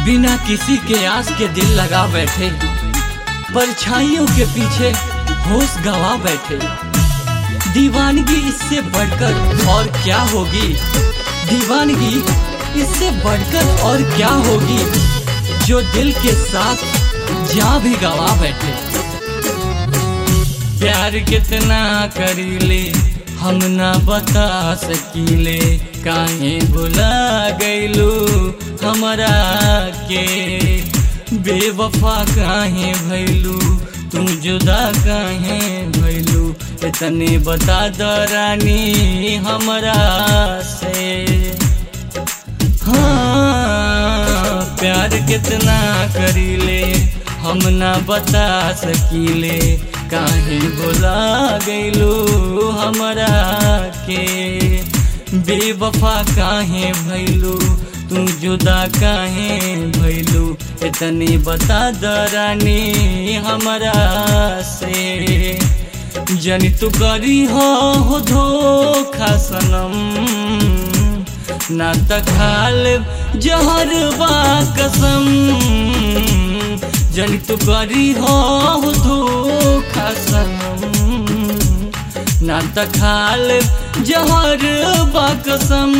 बिना किसी के आस के दिल लगा बैठे परछाइयों के पीछे होश गवा बैठे दीवानगी इससे बढ़कर और क्या होगी दीवानगी इससे बढ़कर और क्या होगी जो दिल के साथ जा भी गवा बैठे प्यार कितना करीले हम ना बता सकीले काहे भुला गईलू हमरा के बेवफा काहे भैलू तू जुदा काहे भैलू इतने बता द रानी हमरा से हाँ प्यार कितना करीले हम ना बता सकीले काहे बोला गईलू हमरा के बेवफा काहे भैलू तू जुदा काहे भैलू इतनी बता दरानी हमरा से जनी तू करी हो हो धोखा सनम ना त खाल जहर बा कसम जनी तू करी हो धोखा सनम ना त खाल जहर बा कसम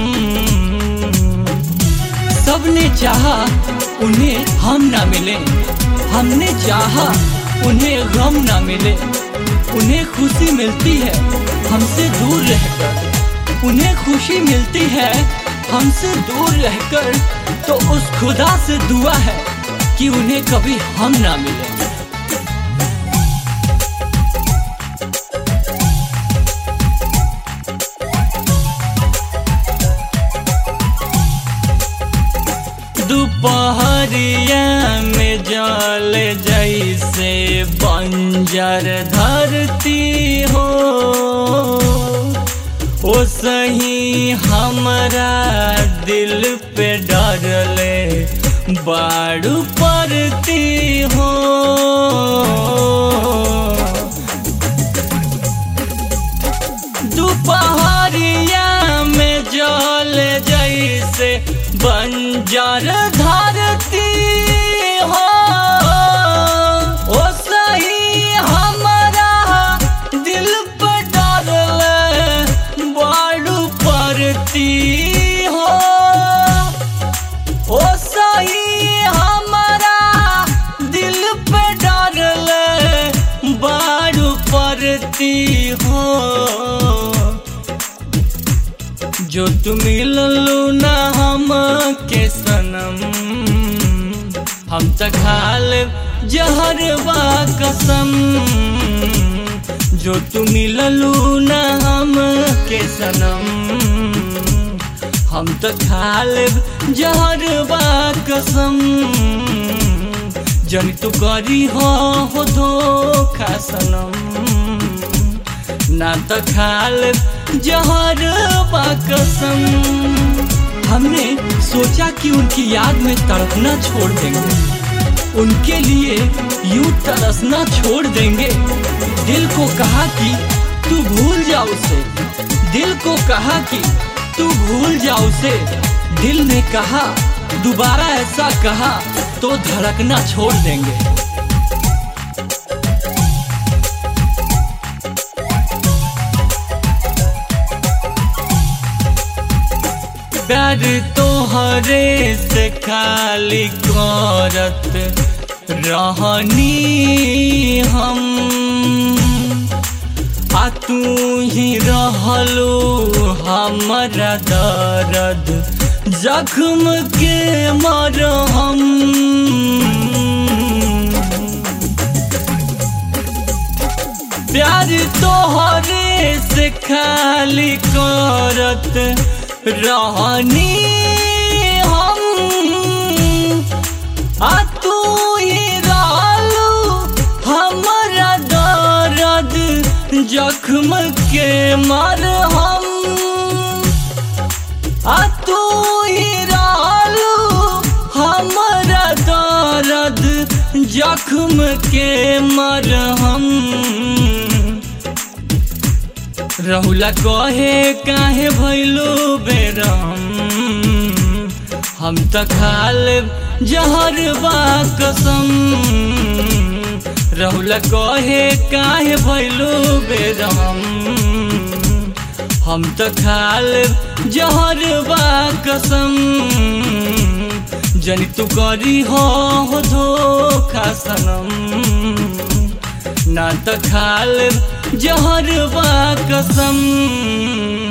सबने चाहा उन्हें हम ना मिले हमने चाहा उन्हें गम ना मिले उन्हें खुशी मिलती है हमसे दूर रहकर उन्हें खुशी मिलती है हमसे दूर रहकर तो उस खुदा से दुआ है कि उन्हें कभी हम ना मिले दोपहरिया में जल जैसे बंजर धरती हो ओ सही हमारा दिल पे डरले बाड़ू पड़ती हो दोपहरिया में जल जैसे बंजर धरती हो ओ सही हमारा दिल पर डरले बाड़ू पड़ती हो ओ सही हमारा दिल पे डरले बाड़ू पड़ती हो जो तुम मिललू ना हम के सनम हम त खाल जहर बा कसम जो तुम मिललू ना हम के सनम हम त खाल जहर बा कसम जन तू करी हो हो धोखा सनम ना तो खाल जहर बा कसम हमने सोचा कि उनकी याद में तड़पना छोड़ देंगे उनके लिए यूं तरसना छोड़ देंगे दिल को कहा कि तू भूल जा उसे दिल को कहा कि तू भूल जा उसे दिल ने कहा दोबारा ऐसा कहा तो धड़कना छोड़ देंगे प्यार तोहरे से खाली करत रहनी हम आ तू ही रहलो हमारा दर्द जख्म के मरहम प्यार तोहरे से खाली करत रहनी हम आ तू ही रहलू हमारा दर्द जख्म के मर हम आ तू ही रहलू हमारा दर्द जख्म के मर हम रहुला कहे काहे भैलू बेरम हम त खाल जहर बा कसम रहुला कहे काहे भैलू बेरहम हम तो खाल जहर बा कसम जनी तू करी हो हो धोखा सनम ना तो खाल जहर बा कसम